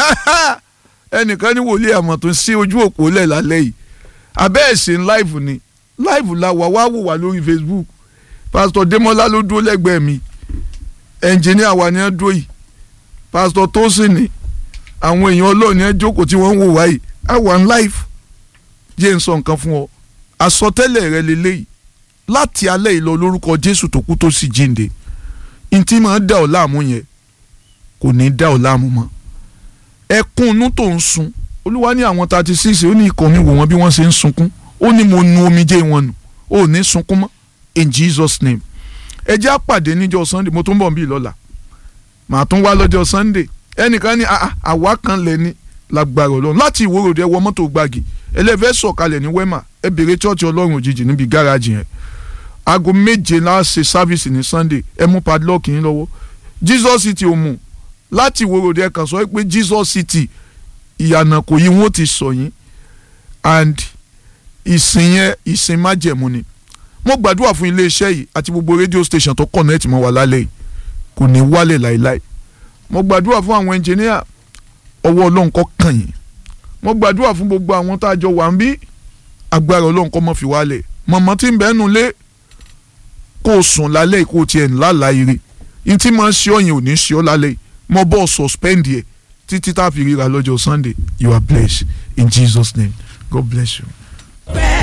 ẹnìkan ní wòlíì àmọ̀ tó ń sí ojú òpó lẹ̀ lálẹ́ yìí abẹ́ ẹ̀sìn live ni live la wà wá wò wá lórí Facebook pásítọ̀ Démọ́lá ló dúró lẹ́gbẹ̀ẹ́ mi ẹnjìníà wa ni ẹ dúró yìí pásítọ̀ Tósìn ni àwọn èèyàn Ọlọ́run ni ẹ jókòó tí wọ́n ń wò wá yìí á wà ń live jẹ́ ń sọ nǹkan fún ọ àsọtẹ́lẹ̀ rẹ lélẹ́yìí láti alẹ́ yìí lọ lórúkọ Jésù tó kú tó sì jíǹde ntí máa dá ọ láàmú yẹn kò ní dá ọ láàmú mọ́ ẹkún inú tó ń sun olúwa ní àwọn thirty six ó ní ikọ̀ mi wò wọ́n bí wọ́n ṣe ń sunkún ó ní mo nu omijé wọn nù ó ní sunkún mọ́ in Jesus name ẹ jẹ́ àpàdé níjọ́ Sunday mo tún bọ̀ bí lọ́la màá tún wá lọ́jọ́ Sunday ẹnìkan ní àwa kan lẹ̀ ní lágbára ọlọ́run láti ìwòròdì ẹ wọ mọ́tò gbági ẹlẹ́fẹ́ sọ̀kalẹ̀ ní wema ẹ bèrè chọ́ọ̀chì ọlọ́run òjijì níbi gáràjì yẹn aago méje náà ṣe sáfìsì ní Sunday ẹ mú padlock yín lọ́wọ́ Jesus City ò mú láti ìwòròdì ẹ kàn sọ pé Jesus City ìyànà kò yí wọn ti sọ yín and ìsìn yẹn ìsìn májẹ̀mú ni mo gbàdúrà fún iléeṣẹ́ yìí àti gbogbo rédíò station tó connect mọ́ wa lálẹ́ yìí kò ní wálẹ̀ láéláé mo gbàdúrà fún àwọn ẹnjìníà ọwọ́ ọlọ́run kó kàn yín mo gbàdúrà fún gbogbo àwọn tá a jọ wà ń bí agbára ọlọ́run kó má fi wálẹ̀ mọ̀mọ́ tí ń bẹ́ẹ̀ nù lé kó o sùn lálẹ́ kó o tiẹ̀ ńlá láyére ní tí máa ń ṣe ọ̀yìn ò ní ṣe ọ́ lálẹ́ mo bọ́ suspend yẹ títí tá a fi ríra lọ́jọ́ Sunday you are blessed in Jesus name God bless you.